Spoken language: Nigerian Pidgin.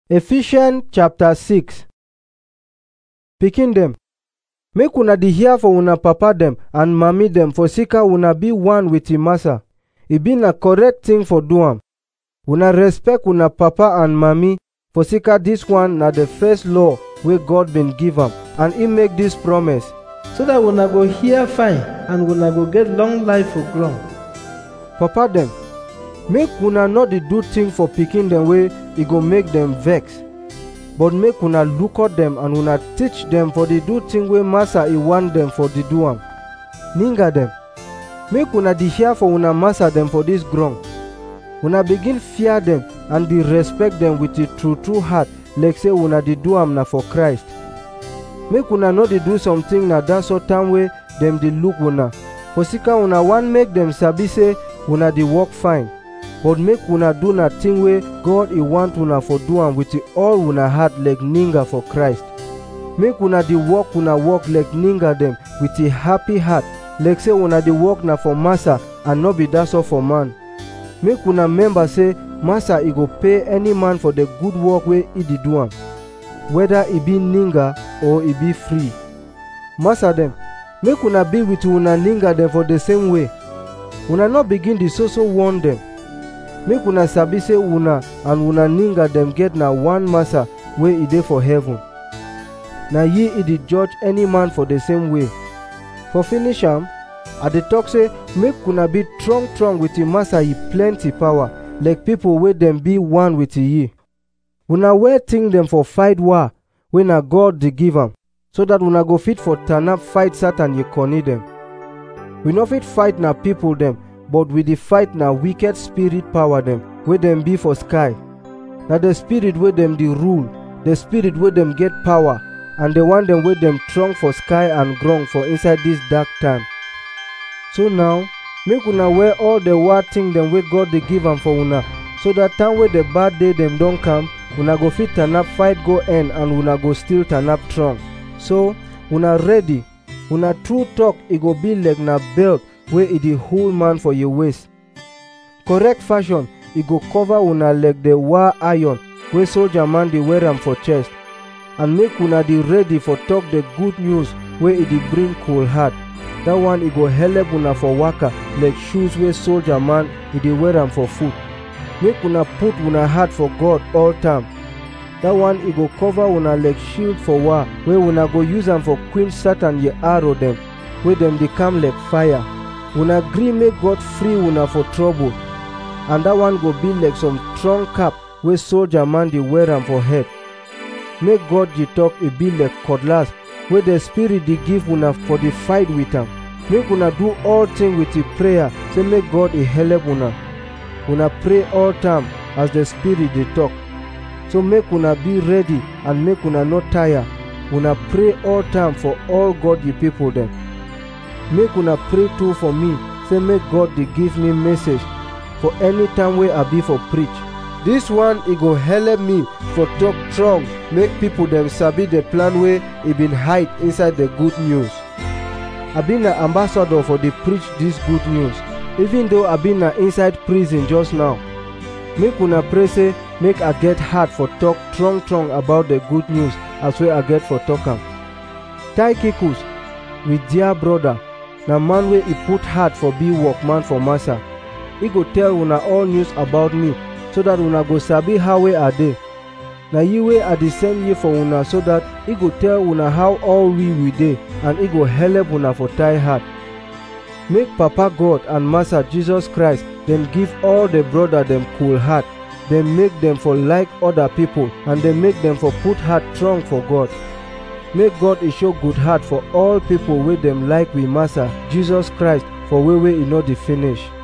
Ephesians chapter 6 Pikin dem, make una dey hear for una papa dem and mami dem for sika una be one with im massa. E be na correct thing for do am. Una respect una papa and mami for sika dis one na the first law wey God bin give am and e make dis promise. so that una go hear fine and una go get long life for ground. Papa dem, make una no dey do thing for pikin dem wey e go make dem vex. But make una look at dem and una teach dem for dey do thing wey massa e want dem for dey do am. Ninga dem, make una dey hear for una massa dem for dis ground. Una begin fear dem and dey respect dem with a true true heart like say una dey do am na for Christ. Make una no dey do something na dat sort time wey dem dey look una. For sika una wan make dem sabi say una dey work fine. But make una do na thing wey God e want una for do am with all una heart like ninga for Christ. Make una dey work una work like ninga dem with a happy heart like say una dey work na for massa and no be dat sort for man. Make una remember say massa e go pay any man for the good work wey e dey do am. Whether e be ninga or e be free. Massa dem, make una be with una ninga dem for the same way. Una no begin dey so so warn dem. Make una sabi say una and una ninga dem get na one massa wey e dey for heaven. Na ye e dey judge any man for the same way. For finish am, I dey talk say make una be strong strong with the massa e plenty power like people wey dem be one with ye. Una wear thing dem for fight war wey na God dey give am so that una go fit for turn up fight Satan ye corny dem. We no fit fight na people dem but we dey fight na wicked spirit power dem wey dem be for sky. Na the spirit wey dem dey rule, the spirit wey dem get power and the one dem wey dem strong for sky and ground for inside dis dark time. So now, make una wear all the war thing dem wey God dey give am for una so that time wey the bad day dem don come, una go fit turn up fight go end and una go still turn up strong. So, una ready, una true talk e go be like na belt wey e dey hold man for your waist. Correct fashion e go cover una like the war iron wey soldier man dey wear am for chest. And make una dey ready for talk the good news wey e dey bring cool heart. Dat one e go helep una for waka like shoes wey soldier man e dey wear am for foot. Make una put una heart for God all time. Dat one e go cover una like shield for war wey una go use am for quench Satan ye arrow dem wey dem dey come like fire. Una gree make God free una for trouble and dat one go be like some strong cap wey soldier man dey wear am for head. Make God dey talk e be like cutlass wey the spirit dey give una for the fight with am. Make una do all thing with the prayer say make God e help una. Una pray all time as the spirit dey talk. So make una be ready and make una no tire. Una pray all time for all God ye people dem. Make una pray too for me say make God dey give me message for any time wey I be for preach. Dis one e go help me for talk strong make people dem sabi the plan wey e bin hide inside the good news. I be na ambassador for dey preach dis good news even though I be na inside prison just now. Make una pray say make I get heart for talk strong strong about the good news as wey I get for talk am. Tychicus, we dear brother, na man wey e put heart for be workman for massa. E go tell una all news about me so that una go sabi how wey I dey. Na ye wey I dey send ye for una so that e go tell una how all we we dey and e go help una for tie heart. Make Papa God and Master Jesus Christ dem give all the brother dem cool heart. Dem make dem for like other people and dem make dem for put heart strong for God. Make God e show good heart for all people wey dem like we Master Jesus Christ for way wey e no dey finish.